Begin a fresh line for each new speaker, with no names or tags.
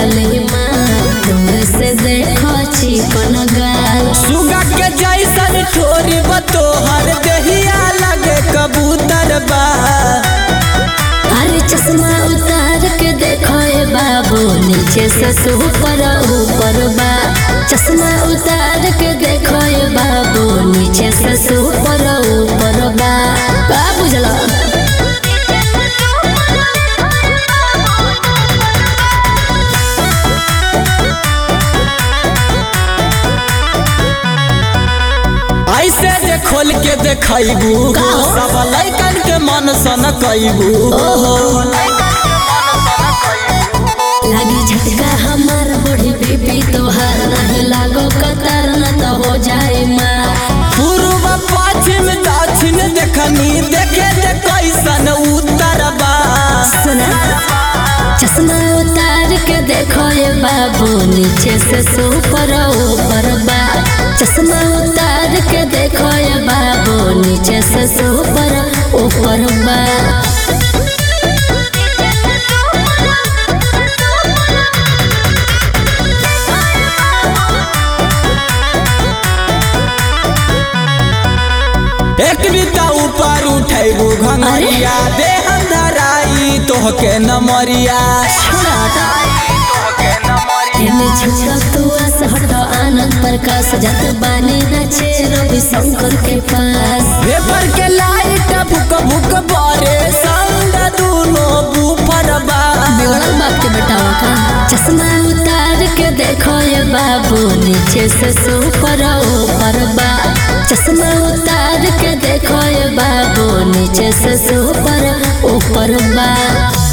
लाली माँ दूर से देखो चिकन गाल
सुगा के जैसन ठोरी बतोहर देहिया लगे कबूतर बा
अरे चश्मा उतार के देखो ए बाबू नीचे से ऊपर ऊपर बा चश्मा उतार के देखो ए बाबू नीचे से ऊपर ऊपर बा का बुझला
ऐसे जे खोल के देखैबू
का हो?
सब लैकन के मन सन कैबू
लागी झटका हमार बड़ी बीबी तोहार नहीं लागो कतार न तो हो जाए माँ
पूर्व पश्चिम दक्षिण देखनी देखे जे कैसन उत्तर बा
सुना चश्मा उतार के देखो ये बाबू नीचे से ऊपर ऊपर बा चश्मा उतार के देखो ये बाबू नीचे से ऊपर ऊपर बा
एक बीता ऊपर उठैबू घंगरिया देह धराई तोहके नमरिया
एने छोड़ा तू आस हटो आनंद प्रकाश जत बानी नचे रवि शंकर के पास
पेपर के लाइट भुक भुक बारे संग दूनो बूफर बा
बिगड़ल बाप के बेटावा का चश्मा उतार के देखो ये बाबू नीचे से ऊपर ऊपर बा चश्मा उतार के देखो ये बाबू नीचे से ऊपर ऊपर बा